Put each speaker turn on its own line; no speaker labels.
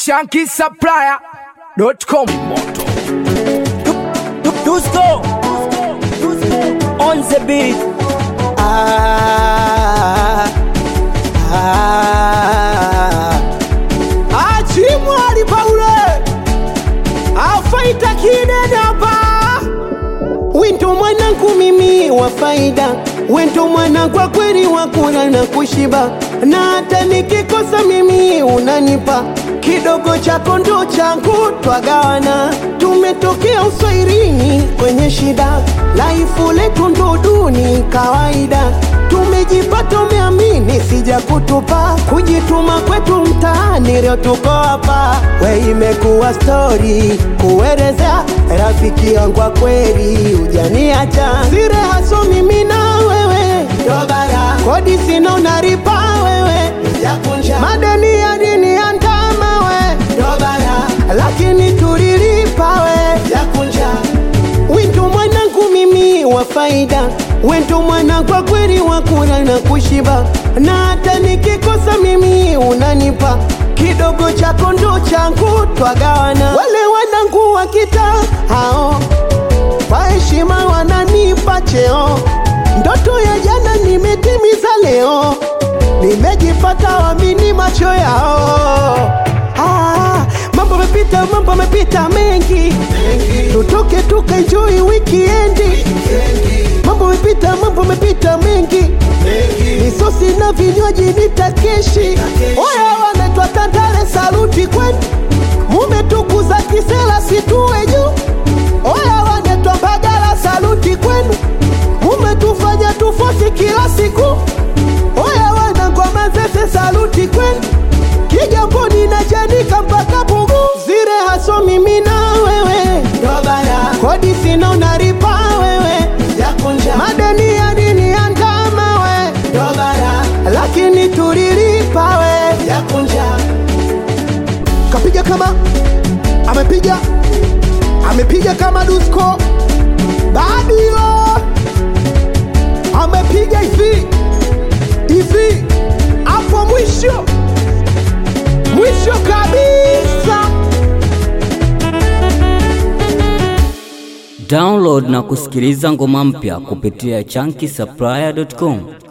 shankisupplier.com
Dusko on the beat. Ah, ah.
achimwali paule afaita kinenapa wento mwanangu mimi wa faida wento mwana kwa kweli wa kula na kushiba na hata nikikosa mimi unanipa kidogo chako ndo changu twagawana tumetokea uswairini kwenye shida laifu letu ndo duni kawaida tumejipata umeamini sija kutupa kujituma kwetu mtaani leo tuko hapa we imekuwa stori kuelezea rafiki yangu kwa kweli ujaniacha sire haso mimi na wewe dobara kodi sina unaripa wewe madeni ya dini ya ndama we dobara lakini tulilipa we Wendo mwanangu mimi wa faida, wendo mwana kwa kweli wa kula na kushiba, na hata nikikosa mimi unanipa kidogo chako ndo changu twagawana. Wale wanangu wa kita hao kwa heshima wananipa cheo, ndoto ya jana nimetimiza leo, nimejipata wamini macho yao. Ah, mambo mepita, mambo mepita mengi, tutoke tukaenjoy wikiendi. Mambo mepita, mambo mepita mengi, misosi na vinywaji nitakeshi. Oya wanaitwa Tandale, saluti kwenu, mumetukuza kisela situwe juu. Oya wanaitwa Mbagala, saluti kwenu, mumetufanya tufosi kila siku. Oya wanangwa Manzese, saluti kwenu Kigamboni na Chanika mpaka Pugu, zire haso mimi na wewe, kodi sina unaripa wewe, madeni ya dini ya ndama we, lakini tulilipa we. Kapiga kama amepiga amepiga kama Dusko Badio amepiga hivi hivi hapo mwisho mwisho kabisa.
Download na kusikiliza ngoma mpya kupitia chunky